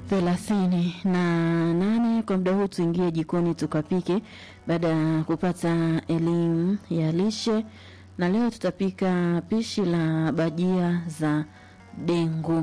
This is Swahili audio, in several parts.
thelathini na nane. Kwa muda huu tuingie jikoni tukapike, baada ya kupata elimu ya lishe, na leo tutapika pishi la bajia za dengu.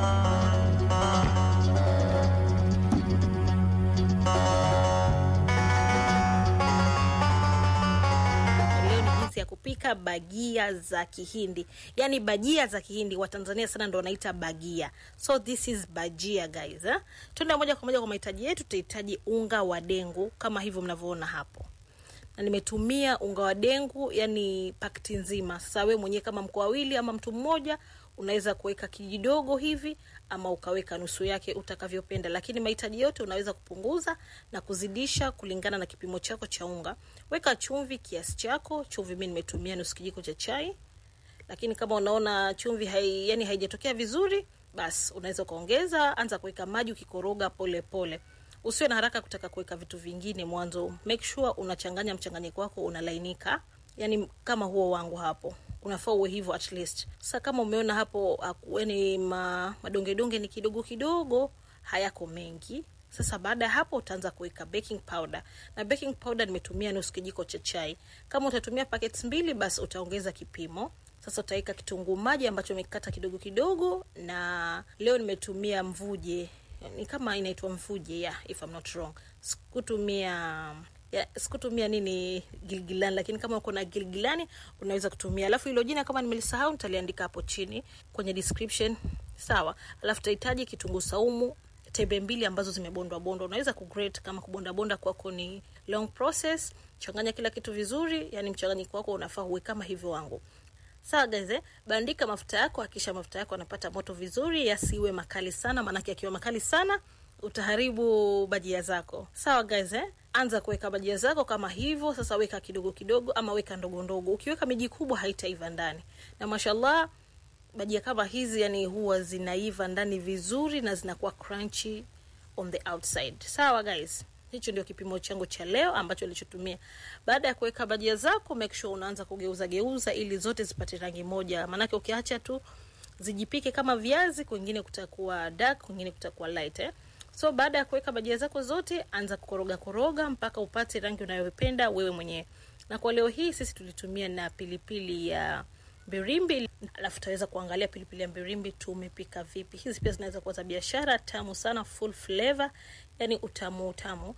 Leo ni jinsi ya kupika bagia za Kihindi, yaani bajia za Kihindi. Watanzania sana ndo wanaita bagia, so this is bajia guys eh? Tuende moja kwa moja kwa mahitaji yetu. Tutahitaji unga wa dengu kama hivyo mnavyoona hapo, na nimetumia unga wa dengu, yani pakiti nzima. Sasa we mwenyewe kama mko wawili ama mtu mmoja unaweza kuweka kijidogo hivi ama ukaweka nusu yake utakavyopenda, lakini mahitaji yote unaweza kupunguza na kuzidisha kulingana na kipimo chako cha unga. Weka chumvi kiasi chako. Chumvi mimi nimetumia nusu kijiko cha chai, lakini kama unaona chumvi hai, yani haijatokea vizuri, basi unaweza ukaongeza. Anza kuweka maji ukikoroga pole pole, usiwe na haraka kutaka kuweka vitu vingine mwanzo. Make sure unachanganya mchanganyiko wako unalainika, yani kama huo wangu hapo unafaa uwe hivyo at least. Sasa kama umeona hapo yani ma, madongedonge ni kidogo kidogo, hayako mengi. Sasa baada ya hapo utaanza kuweka baking powder, na baking powder nimetumia nusu kijiko cha chai. Kama utatumia packets mbili, basi utaongeza kipimo. Sasa utaweka kitunguu maji ambacho umekata kidogo kidogo, na leo nimetumia mvuje, ni kama inaitwa mvuje, yeah, if I'm not wrong. Sikutumia ya, sikutumia nini gilgilani, lakini kama uko na gilgilani unaweza kutumia. Alafu hilo jina kama nimelisahau nitaliandika hapo chini kwenye description, sawa. Alafu tutahitaji kitunguu saumu tembe mbili ambazo zimebondwa bondwa, unaweza kugrate kama kubonda bonda kwako ni long process. Changanya kila kitu vizuri, yani mchanganyiko wako unafaa uwe kama hivyo wangu. Sawa guys, eh? Bandika mafuta yako, hakisha mafuta yako yanapata moto vizuri, yasiwe makali sana, maanake akiwa makali sana utaharibu bajia zako. Sawa guys, eh? Anza kuweka bajia zako kama hivyo. Sasa weka kidogo kidogo, ama weka ndogo ndogo. Ukiweka miji kubwa haitaiva ndani, na mashallah bajia kama hizi yani huwa zinaiva ndani vizuri na zinakuwa crunchy on the outside. Sawa guys, hicho ndio kipimo changu cha leo ambacho nilichotumia. Baada ya kuweka bajia zako, make sure unaanza kugeuza geuza ili zote zipate rangi moja, maanake ukiacha tu zijipike kama viazi, kwingine kutakuwa dark, kwingine kutakuwa light eh? So baada ya kuweka bajia zako zote, anza kukoroga koroga mpaka upate rangi unayopenda wewe mwenyewe. Na kwa leo hii sisi tulitumia na pilipili ya birimbi, alafu tutaweza kuangalia pilipili ya birimbi tumepika vipi. Hizi pia zinaweza kuwa za biashara, tamu sana, full flavor, yani utamu utamu.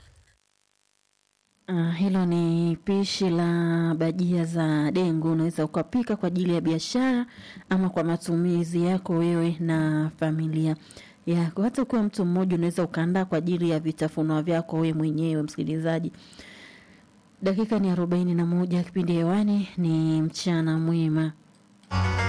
Uh, hilo ni pishi la bajia za dengu. Unaweza ukapika kwa ajili ya biashara ama kwa matumizi yako wewe na familia yako. Hata ukiwa mtu mmoja unaweza ukaandaa kwa ajili ya vitafunwa vyako wewe mwenyewe. Msikilizaji, dakika ni arobaini na moja. Kipindi hewani ni mchana mwema.